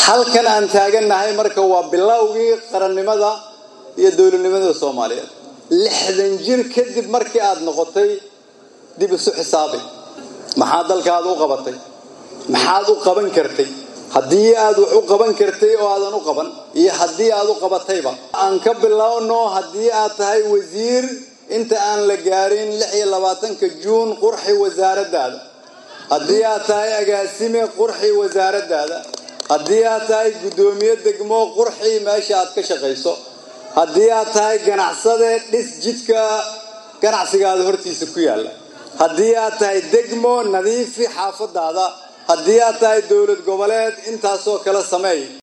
halkan aan taagannahay marka waa bilowgii qarannimada iyo dowladnimada soomaaliyeed lixdan jir kadib markii aad noqotay dib isu xisaabi maxaad dalkaada u qabatay maxaad u qaban kartay haddii aad wax u qaban kartay oo aadan u qaban iyo haddii aad u qabatayba aan ka bilowno haddii aad tahay wasiir inta aan la gaarin lix iyo labaatanka juun qurxi wasaaraddaada haddii aad tahay agaasime qurxi wasaaraddaada haddii aad tahay guddoomiye degmo qurxi meesha aad ka shaqayso haddii aad tahay ganacsade dhis jidka ganacsigaada hortiisa ku yaalla haddii aad tahay degmo nadiifi xaafadaada haddii aad tahay dowlad goboleed intaasoo kale sameey